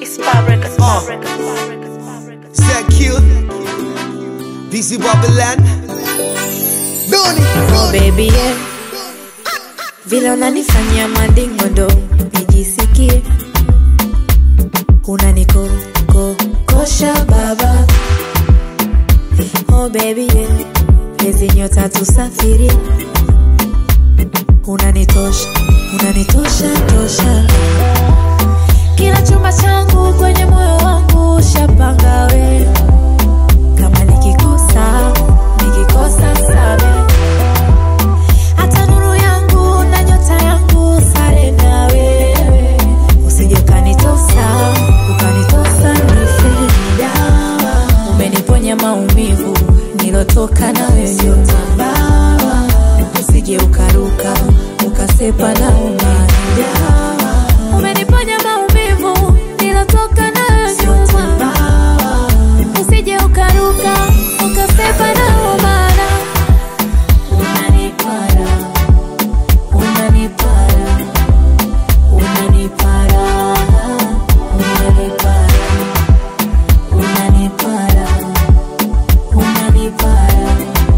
Q, DC Babylon, Doni, Oh baby yeah. Vile unanifanyia mandingo ndo nijisikie unanikokosha baba oh baby yeah. Pezi nyota tusafiri unanitosha unanitosha tosha kila chumba changu kwenye moyo wangu shapanga we kama nikikosa nikikosa same hata nuru yangu na nyota yangu sare na wewe usije ukanitosa ukanitosa nife dawa umeniponya maumivu nilotoka na wewe mabawa usije ukaruka ukasepa na umadawa umeniponya maumivu nilotoka na wewe mabawa usije ukaruka ukasepa na umadawa unanipara unanipara unanipara unanipara unanipara unanipara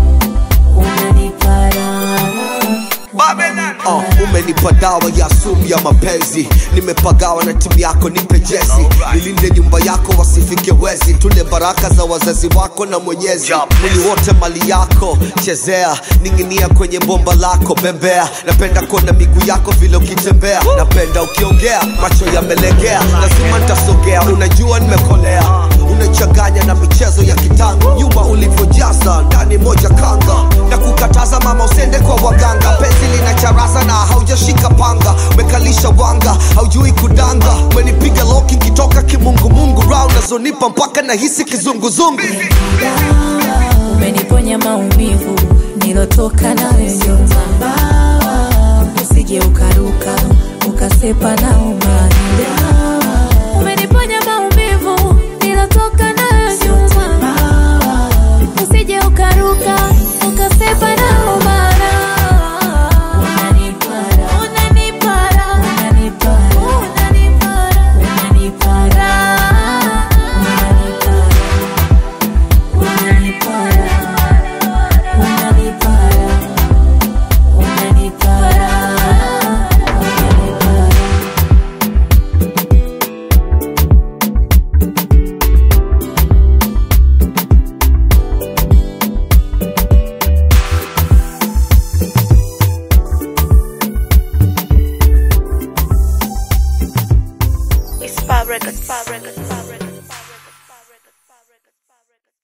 unanipara uh, umenipa dawa ya sumu ya mapenzi nimepagawa na timu yako nipe jesi nilinde nyumba yako wasifike wezi tule baraka za wazazi wako na mwenyezi mwili wote mali yako chezea ning'inia kwenye bomba lako bembea napenda kuona miguu yako vile ukitembea napenda ukiongea macho yamelegea lazima ntasogea unajua nimekolea unachanganya na michezo ya kitango nyuma ulivyojaza ndani moja kanga na kukataza mama usende kwa waganga penzi lina charaza na haujashika panga umekalisha wanga haujui kudanga umenipiga loki nkitoka kimungumungu rao nazonipa mpaka nahisi kizunguzungu umeniponya maumivu nilotoka na wewe mabawa usije ukaruka ukasepa na umadawa umeniponya maumivu nilotoka na wewe mabawa usije ukaruka ukasepa na umadawa unanipara unanipara unanipara unanipara unanipara unanipara unanipara unanipara unanipara unanipara It's Spa Records. Spa Records. Spa Records.